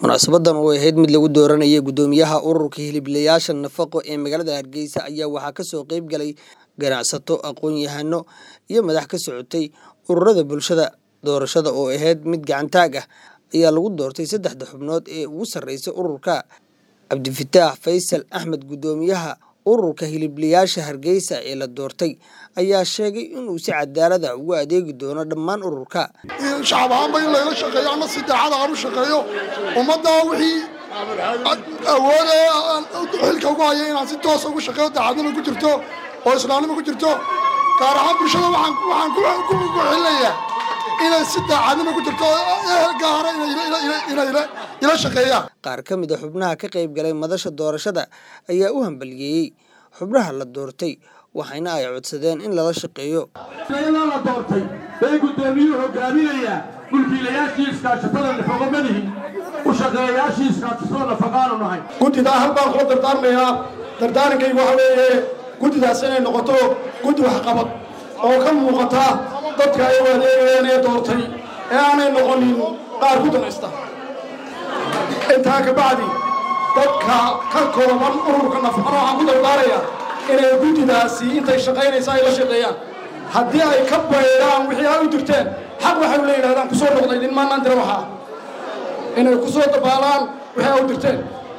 munaasabadan oo ahayd mid lagu dooranayay guddoomiyaha ururka hiliblayaasha nafaqo ee magaalada hargeysa ayaa waxaa kasoo qeyb galay ganacsato aqoon-yahano iyo madax ka socotay ururada bulshada doorashada oo ahayd mid gacantaag ah ayaa lagu doortay saddexda xubnood ee ugu sarreysa ururka cabdifataax faysal axmed guddoomiyaha ururka hiliblayaasha hargeysa ee la doortay ayaa sheegay inuu si cadaalada ugu adeegi doono dhammaan ururka shacab ahaanba in layla shaqeeyo ama si daacada aan u shaqeeyo ummadda wixii awooda xilka ugu haya inaan si toosa ugu shaqeeyo daacadnimo ku jirto oo islaamnimo ku jirto gaar ahaan bulshada waxaan ku xilinayaa inay si daacadnimo ku jirto ehel gaara inay ila shaqeeyaan qaar ka mid a xubnaha ka qayb galay madasha doorashada ayaa u hambaliyeeyey xubnaha la doortay waxayna ay codsadeen in lala shaqeeyo iyadoo la doortay bay guddoomiyuhu hogaaminayaa mulkiilayaashii iskaashatada nafaqo madihin u shaqeeyayaashii iskaashatada nafaqaanu nahay guddidaa hal baan kula dardaarmayaa dardaarankaygu waxa weeye guddidaas inay noqoto guddi waxqabad oo ka muuqata dadka ay u adeegayeen ee doortay ee aanay noqonin qaar ku danaysta intaa ka bacdi dadka ka kooban ururka nafaqana waxaan ku dardaaraya inay guddidaasi intay shaqaynaysa ay la shaqeeyaan haddii ay ka baydhaan wixii ay u dirteen xaq waxay la yidhahdaan kusoo noqday nin maannaan dira waxaa inay ku soo dabaalaan wixii ay u dirteen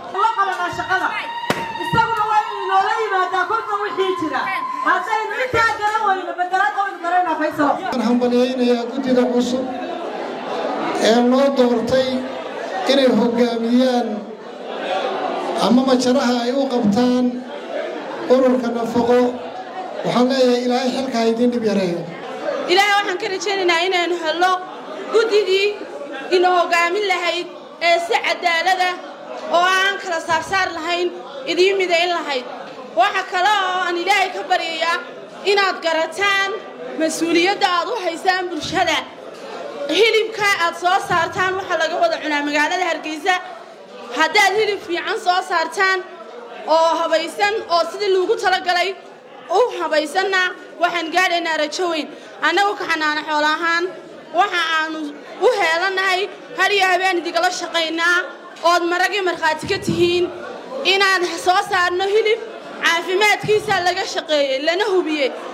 isaguna waa inuu inoola yimaadaa kolka wixii jira haddaynu intaa garan weyno bedelaad oynu garanaa faysalo waxaan hambalyaynayaa guddida cusub ee loo doortay inay hoggaamiyaan ama majaraha ay u qabtaan ururka nafaqo waxaan leeyahay ilaahay xilka ha idiin dhib yareeyo ilaahay waxaan ka rajaynaynaa inaynu helno guddidii ina hoggaamin lahayd ee si cadaalada oo aan kala saarsaar lahayn idiin midayn lahayd waxa kale oo aan ilaahay ka baryayaa inaad garataan mas-uuliyadda aad u haysaan bulshada hilibka aad soo saartaan waxaa laga wada cunaa magaalada hargeysa haddaad hilib fiican soo saartaan oo habaysan oo sidii loogu talagalay u habaysanna waxaan gaadhaynaa rajo weyn annagu ka xanaano xoolo ahaan waxa aanu u heelannahay har iyo habeen idigala shaqaynaa ood maragii markhaati ka tihiin inaan soo saarno hilib caafimaadkiisa laga shaqeeyey lana hubiyey